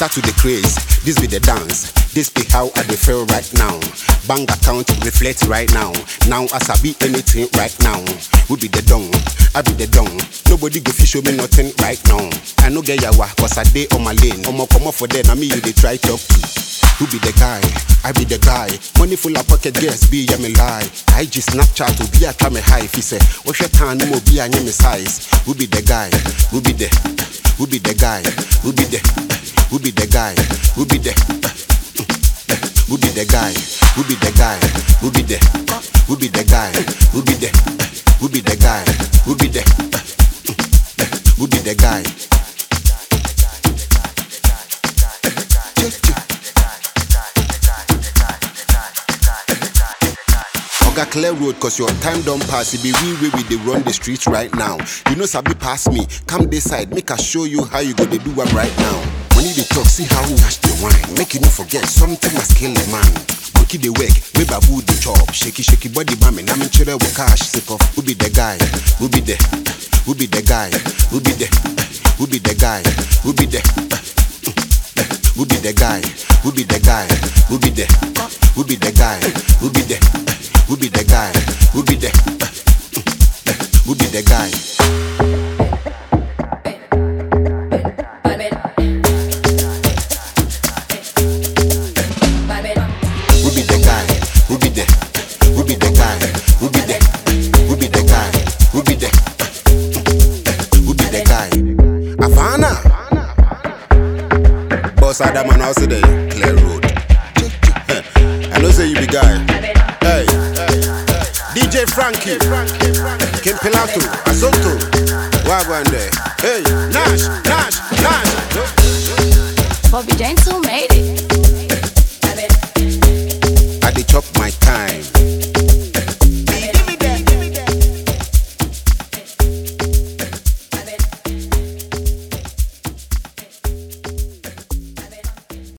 Start with the craze, this be the dance. This be how I dey feel right now. Bank account reflect right now. Now as I be anything right now. We be the dong, I be the dong. Nobody go fi show me nothing right now. I no get yawa, cause I dey on my lane. Omo come off for there, na me you dey try talk to. Who be the guy? I be the guy. Money full of pocket, yes, be ya me lie. I just Snapchat to be a come high. If he say, what's your time? No be a me size. Who be the guy? Who be the? Who be the guy? Who be the? Who be the guy? Who be the? Who be the guy? Who be the guy? Who be the? Who be the guy? Who be the? Who be the guy? Who be the? Who be the guy? Oga clear road cause your time don't pass. It be we way we dey run the streets right now. You know sabi pass me. Come this side, make I show you how you go dey do am right now. When you dey talk, see how we hash the wine. Make you no forget something must kill a man. Bookie the work, we babu the chop. Shaky shaky body mami, na me chere with cash. Sick of who be the guy? Who be the? Who be the guy? Who be the? Who be the guy? Who be the? Who be the guy? Who be the guy? Who be the? Who be the guy? Who be the? Who be the guy? Who be the? Who be the guy? Who be the guy? Who be the? Who be the guy? Who be the? Who be the guy? Who be the? Who be the guy? Havana. Boss Adam and also the clear road. I know say you be guy. Hey, DJ Frankie, Kim Pilato, Asonto, Wagwan there. Hey, Nash, Nash, Nash. Bobby Gentle made